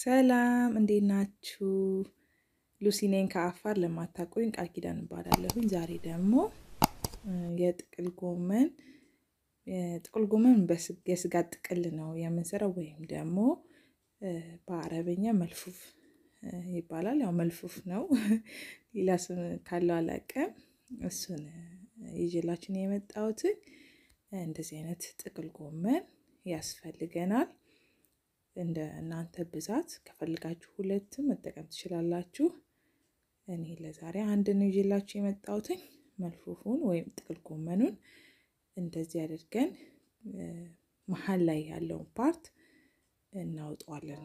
ሰላም እንዴት ናችሁ? ሉሲ ነኝ ከአፋር። ለማታውቁኝ ቃል ኪዳን እባላለሁኝ። ዛሬ ደግሞ የጥቅል ጎመን ጥቅል ጎመን የስጋ ጥቅል ነው የምንሰራው፣ ወይም ደግሞ በአረበኛ መልፉፍ ይባላል። ያው መልፉፍ ነው፣ ሌላ ስም ካለው አላውቅም። እሱን ይዤላችን የመጣሁትን እንደዚህ አይነት ጥቅል ጎመን ያስፈልገናል። እንደ እናንተ ብዛት ከፈልጋችሁ ሁለትም መጠቀም ትችላላችሁ። እኔ ለዛሬ አንድ ነው ይዤላችሁ የመጣሁትኝ። መልፉፉን ወይም ጥቅል ጎመኑን እንደዚህ አድርገን መሀል ላይ ያለውን ፓርት እናውጠዋለን።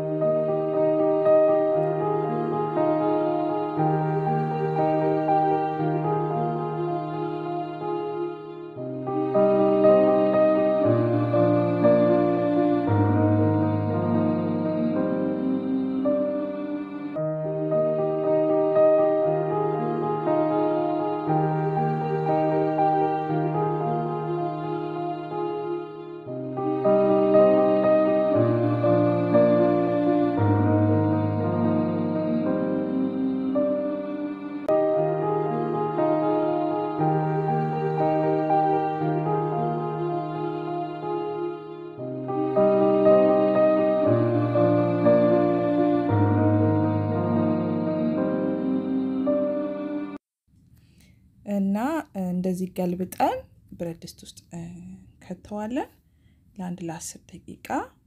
እና እንደዚህ ገልብጠን ብረት ድስት ውስጥ ከተዋለን ለአንድ ለአስር ደቂቃ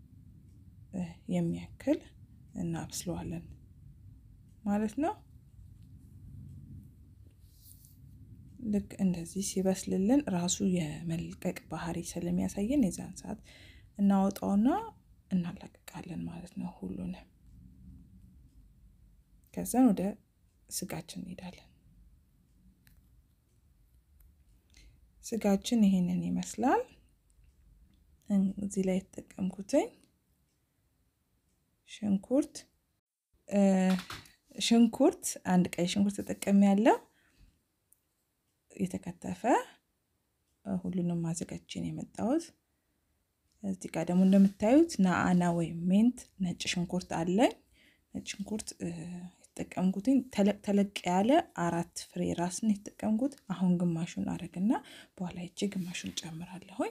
የሚያክል እናብስለዋለን ማለት ነው። ልክ እንደዚህ ሲበስልልን ራሱ የመልቀቅ ባህሪ ስለሚያሳየን የዛን ሰዓት እናወጣውና እናላቅቃለን ማለት ነው ሁሉንም። ከዛን ወደ ስጋችን እንሄዳለን። ስጋችን ይሄንን ይመስላል። እዚህ ላይ የተጠቀምኩትኝ ሽንኩርት ሽንኩርት አንድ ቀይ ሽንኩርት ተጠቀሚ ያለው የተከተፈ ሁሉንም ማዘጋጅን የመጣሁት። እዚህ ጋር ደግሞ እንደምታዩት ናአና ወይም ሜንት ነጭ ሽንኩርት አለኝ። ነጭ ሽንኩርት የተጠቀምኩትኝ ተለቅ ተለቅ ያለ አራት ፍሬ ራስን የተጠቀምኩት። አሁን ግማሹን አረግና በኋላ ይቼ ግማሹን ጨምራለሁኝ።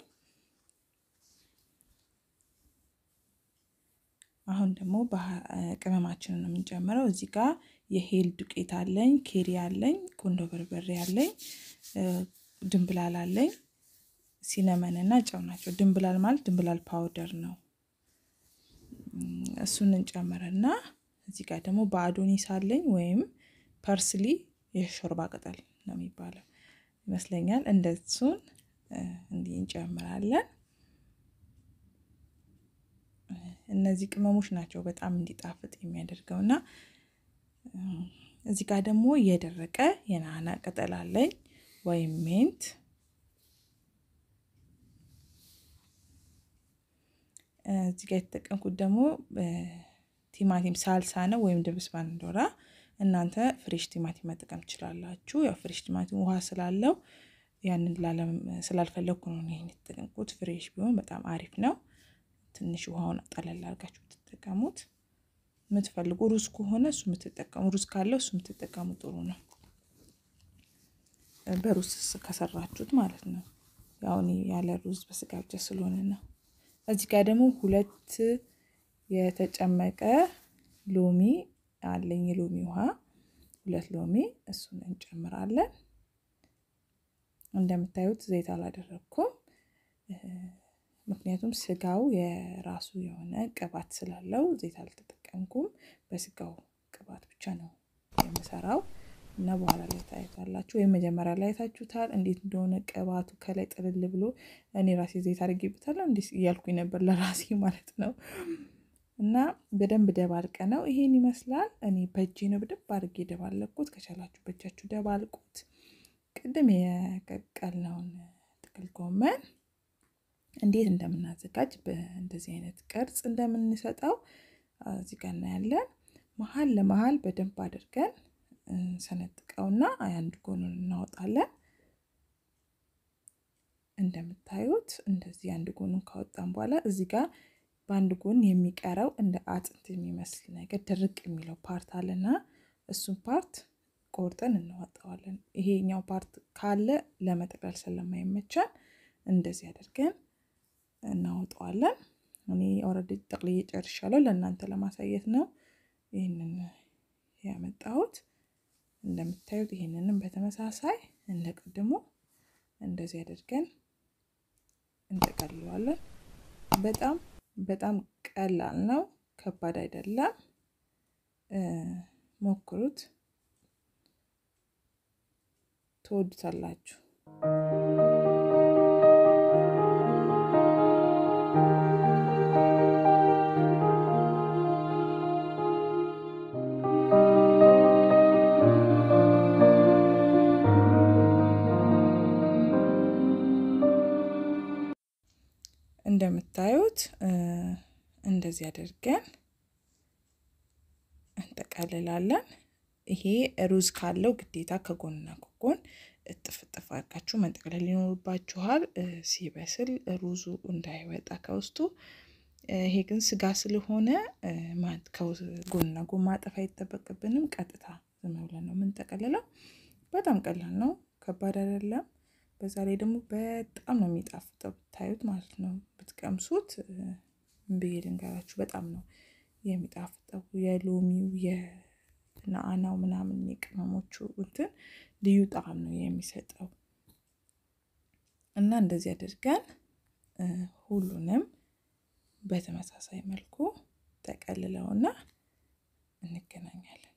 አሁን ደግሞ ቅመማችንን ነው የምንጨምረው። እዚህ ጋር የሄል ዱቄት አለኝ፣ ኬሪ አለኝ፣ ቁንዶ በርበሬ አለኝ፣ ድንብላል አለኝ፣ ሲነመን እና ጨው ናቸው። ድንብላል ማለት ድንብላል ፓውደር ነው። እሱን እንጨምርና እዚህ ጋር ደግሞ በአዶኒስ አለኝ ወይም ፐርስሊ የሾርባ ቅጠል ነው የሚባለው ይመስለኛል። እንደሱን እንዲህ እንጨምራለን። እነዚህ ቅመሞች ናቸው በጣም እንዲጣፍጥ የሚያደርገው እና እዚህ ጋር ደግሞ የደረቀ የናና ቅጠል አለኝ ወይም ሜንት እዚህ ጋር የተጠቀምኩት ደግሞ ቲማቲም ሳልሳ ነው ወይም ድብስ ባንዶራ። እናንተ ፍሬሽ ቲማቲም መጠቀም ትችላላችሁ። ያው ፍሬሽ ቲማቲም ውሃ ስላለው ያንን ላለም ስላልፈለግኩ ነው ይሄን የተጠቀምኩት። ፍሬሽ ቢሆን በጣም አሪፍ ነው። ትንሽ ውሃውን ጠለል አድርጋችሁ ብትጠቀሙት የምትፈልጉ ሩዝ ከሆነ እሱ የምትጠቀሙ ሩዝ ካለው እሱ የምትጠቀሙ ጥሩ ነው። በሩዝ ከሰራችሁት ማለት ነው። ያው እኔ ያለ ሩዝ በስጋ ብቻ ስለሆነ ነው። እዚህ ጋር ደግሞ ሁለት የተጨመቀ ሎሚ አለኝ። የሎሚ ውሃ ሁለት ሎሚ እሱን እንጨምራለን። እንደምታዩት ዘይት አላደረግኩም፣ ምክንያቱም ስጋው የራሱ የሆነ ቅባት ስላለው ዘይት አልተጠቀምኩም። በስጋው ቅባት ብቻ ነው የምሰራው እና በኋላ ላይ ታዩታላችሁ፣ ወይም መጀመሪያ ላይ ታችሁታል እንዴት እንደሆነ ቅባቱ ከላይ ጥልል ብሎ እኔ ራሴ ዘይት አድርጌበታለሁ እንዲህ እያልኩኝ ነበር ለራሴ ማለት ነው። እና በደንብ ደባልቀ ነው ይሄን ይመስላል። እኔ በእጄ ነው በደንብ አድርጌ ደባለቅኩት። ከቻላችሁ በእጃችሁ ደባልቁት። ቅድም የቀቀልነውን ጥቅል ጎመን እንዴት እንደምናዘጋጅ በእንደዚህ አይነት ቅርጽ እንደምንሰጠው እዚህ ጋር እናያለን። መሀል ለመሀል በደንብ አድርገን ሰነጥቀውና አንድ ጎኑን እናወጣለን። እንደምታዩት እንደዚህ አንድ ጎኑን ካወጣን በኋላ እዚህ ጋር በአንድ ጎን የሚቀረው እንደ አጥንት የሚመስል ነገር ድርቅ የሚለው ፓርት አለና እሱን ፓርት ቆርጠን እናወጣዋለን። ይሄኛው ፓርት ካለ ለመጠቅለል ስለማይመቻል እንደዚህ አድርገን እናወጣዋለን። እኔ ኦልሬዲ ጠቅልዬ ጨርሻለሁ። ለእናንተ ለማሳየት ነው ይህንን ያመጣሁት። እንደምታዩት ይህንንም በተመሳሳይ እንደ ቅድሙ እንደዚህ አድርገን እንጠቀልለዋለን። በጣም በጣም ቀላል ነው፣ ከባድ አይደለም። ሞክሩት፣ ትወዱታላችሁ። እንደምታዩት እንደዚህ አድርገን እንጠቀልላለን። ይሄ ሩዝ ካለው ግዴታ ከጎንና ከጎን እጥፍ እጥፍ አድርጋችሁ መንጠቅለል ይኖርባችኋል፣ ሲበስል ሩዙ እንዳይወጣ ከውስጡ። ይሄ ግን ስጋ ስለሆነ ጎንና ጎን ማጠፍ አይጠበቅብንም። ቀጥታ ዝም ብለን ነው የምንጠቀልለው። በጣም ቀላል ነው፣ ከባድ አይደለም። በዛ ላይ ደግሞ በጣም ነው የሚጣፍጠው ብታዩት ማለት ነው። ብትቀምሱት ብዬ ልንገራችሁ፣ በጣም ነው የሚጣፍጠው። የሎሚው የነአናው ምናምን የቅመሞቹ እንትን ልዩ ጣዕም ነው የሚሰጠው እና እንደዚህ አድርገን ሁሉንም በተመሳሳይ መልኩ ተቀልለውና እንገናኛለን።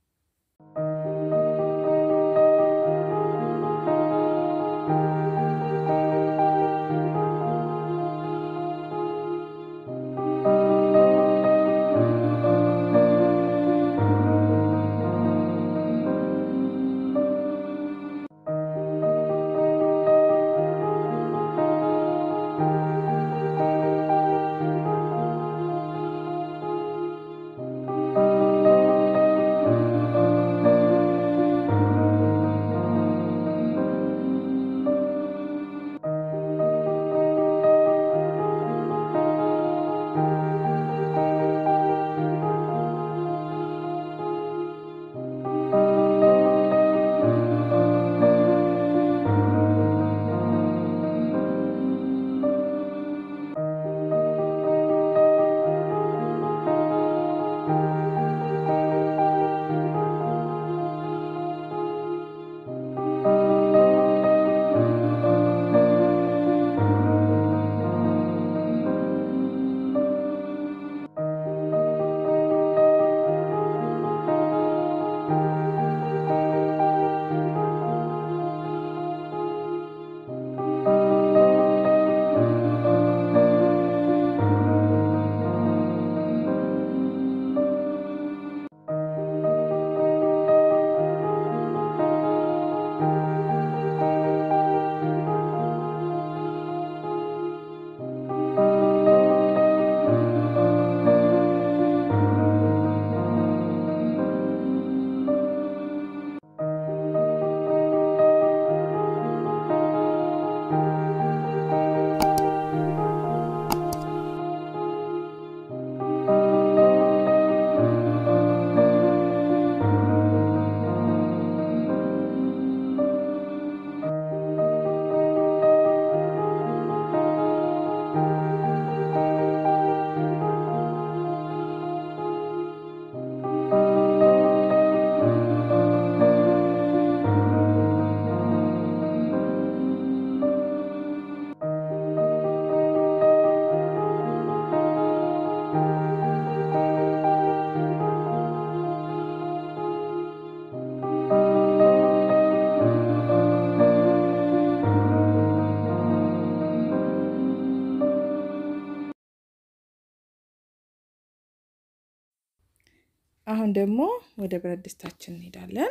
አሁን ደግሞ ወደ ብረት ድስታችን እንሄዳለን።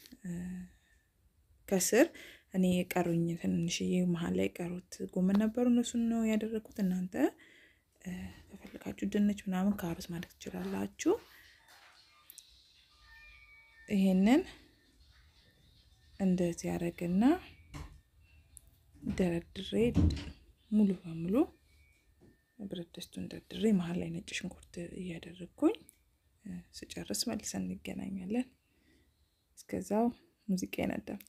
ከስር እኔ የቀሩኝ ትንንሽዬ መሀል ላይ የቀሩት ጎመን ነበሩ። እነሱን ነው ያደረግኩት። እናንተ ከፈለጋችሁ ድንች ምናምን ካሮት ማለት ትችላላችሁ። ይሄንን እንደዚህ ያደረግና ደረድሬ ሙሉ በሙሉ ብረት ድስቱን ደርድሬ መሀል ላይ ነጭ ሽንኩርት እያደረግኩኝ ስጨርስ መልሰን እንገናኛለን። እስከዛው ሙዚቃዬን አዳምጡ።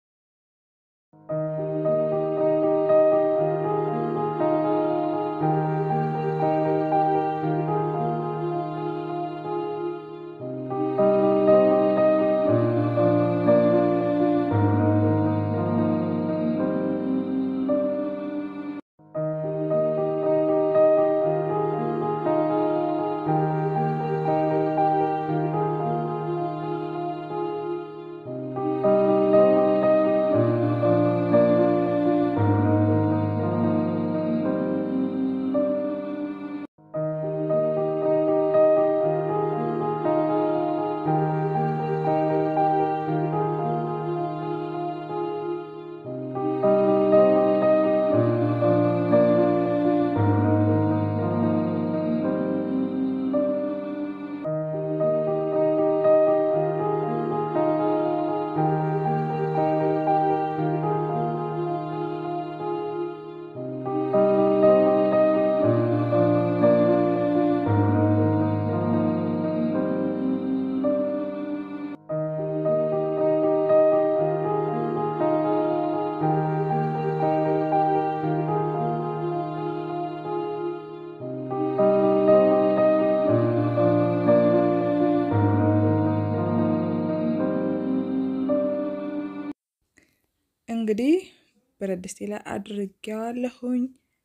እንግዲህ ብረት ድስቴ ላይ አድርጌዋለሁኝ።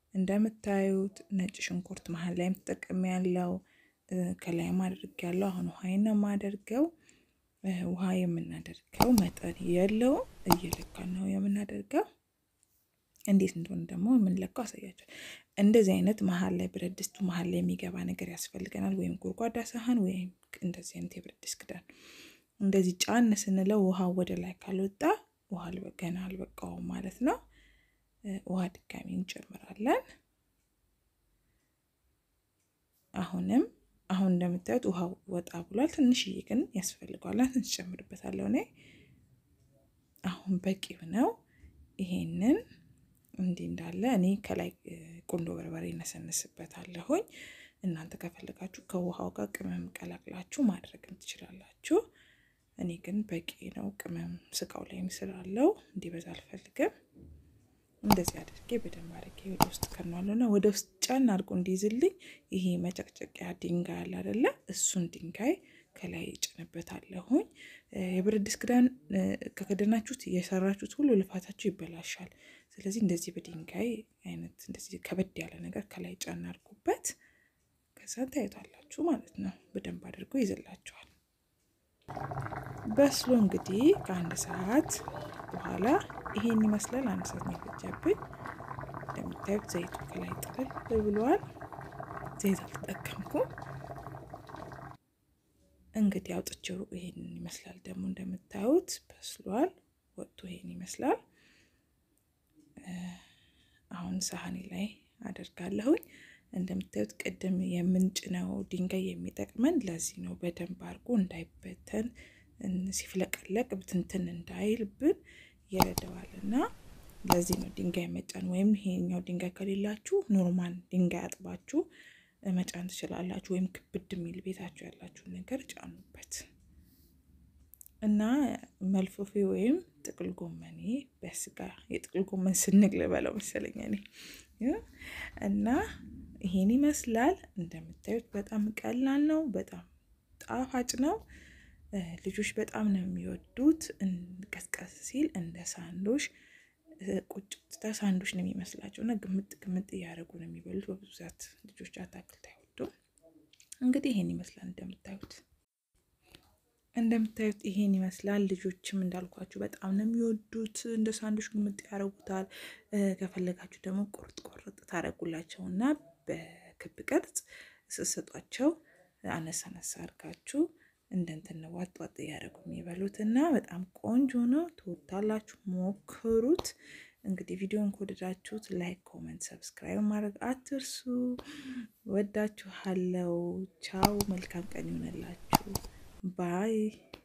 እንደምታዩት ነጭ ሽንኩርት መሀል ላይም ተጠቅሜ ያለው ከላይም አድርጌያለሁ። አሁን ውሃዬን ነው የማደርገው። ውሃ የምናደርገው መጠን የለውም፣ እየለካን ነው የምናደርገው። እንዴት እንደሆነ ደግሞ የምንለካው አሳያቸው። እንደዚህ አይነት መሀል ላይ ብረት ድስቱ መሀል ላይ የሚገባ ነገር ያስፈልገናል። ወይም ጎድጓዳ ሳህን ወይም እንደዚህ አይነት የብረት ድስት ክዳን። እንደዚህ ጫን ስንለው ውሃው ወደ ላይ ካልወጣ ውሃ ገና አልበቃውም ማለት ነው። ውሃ ድጋሚ እንጨምራለን። አሁንም አሁን እንደምታዩት ውሃው ወጣ ብሏል። ትንሽዬ ግን ያስፈልገዋል። ትንሽ ጨምርበታለሁ እኔ አሁን በቂው ነው። ይሄንን እንዲህ እንዳለ እኔ ከላይ ቁንዶ በርበሬ እነሰንስበታለሁኝ። እናንተ ከፈለጋችሁ ከውሃው ጋር ቅመም ቀላቅላችሁ ማድረግም ትችላላችሁ። እኔ ግን በቂ ነው። ቅመም ስጋው ላይም ስላለው እንዲበዛ አልፈልግም። እንደዚህ አድርጌ በደንብ አድርጌ ወደ ውስጥ ከነዋለሁ እና ወደ ውስጥ ጫን አድርጎ እንዲይዝልኝ ይሄ መጨቅጨቂያ ድንጋይ አለ አይደለ? እሱን ድንጋይ ከላይ ጭንበታለሁኝ። የብረት ድስት ክዳን ከከደናችሁት የሰራችሁት ሁሉ ልፋታችሁ ይበላሻል። ስለዚህ እንደዚህ በድንጋይ አይነት እንደዚህ ከበድ ያለ ነገር ከላይ ጫን አድርጉበት። ከዛ ታዩታላችሁ ማለት ነው። በደንብ አድርጎ ይዝላችኋል። በስሎ እንግዲህ ከአንድ ሰዓት በኋላ ይሄን ይመስላል። አንድ ሰዓት ነው የፈጀብኝ። እንደምታዩት ዘይቱ ከላይ ጥልል ብሏል። ዘይት አልተጠቀምኩም። እንግዲህ አውጥቼው ይሄን ይመስላል። ደግሞ እንደምታዩት በስሏል። ወጥቶ ይሄን ይመስላል። አሁን ሳህኔ ላይ አደርጋለሁኝ። እንደምታዩት ቅድም የምንጭነው ድንጋይ የሚጠቅመን ለዚህ ነው። በደንብ አድርጎ እንዳይበተን ሲፍለቀለቅ ብትንትን እንዳይልብን ይረዳዋል እና ለዚህ ነው ድንጋይ መጫን። ወይም ይሄኛው ድንጋይ ከሌላችሁ ኖርማል ድንጋይ አጥባችሁ መጫን ትችላላችሁ። ወይም ክብድ የሚል ቤታችሁ ያላችሁን ነገር ጫኑበት እና መልፎፌ ወይም ጥቅል ጎመኔ በስጋ የጥቅል ጎመን ስንግ ልበለው መሰለኝ እኔ እና ይሄን ይመስላል። እንደምታዩት በጣም ቀላል ነው። በጣም ጣፋጭ ነው። ልጆች በጣም ነው የሚወዱት። ቀዝቀዝ ሲል እንደ ሳንዶሽ ቁጭ ሳንዶሽ ነው የሚመስላቸው እና ግምጥ ግምጥ እያደረጉ ነው የሚበሉት። በብዛት ልጆች አታክልት አይወዱም። እንግዲህ ይሄን ይመስላል እንደምታዩት እንደምታዩት ይሄን ይመስላል። ልጆችም እንዳልኳችሁ በጣም ነው የሚወዱት። እንደ ሳንዱሽ ግምጥ ያደርጉታል። ከፈለጋችሁ ደግሞ ቁርጥ ቁርጥ ታደርጉላቸው እና በክብ ቅርጽ ስሰጧቸው አነሳ አነሳ አድርጋችሁ እንደ እንትን ዋጥ ዋጥ እያደረጉ የሚበሉት እና በጣም ቆንጆ ነው። ትወዳላችሁ፣ ሞክሩት። እንግዲህ ቪዲዮን ከወደዳችሁት ላይክ፣ ኮመንት፣ ሰብስክራይብ ማድረግ አትርሱ። ወዳችኋለው። ቻው። መልካም ቀን ይሆነላችሁ። ባይ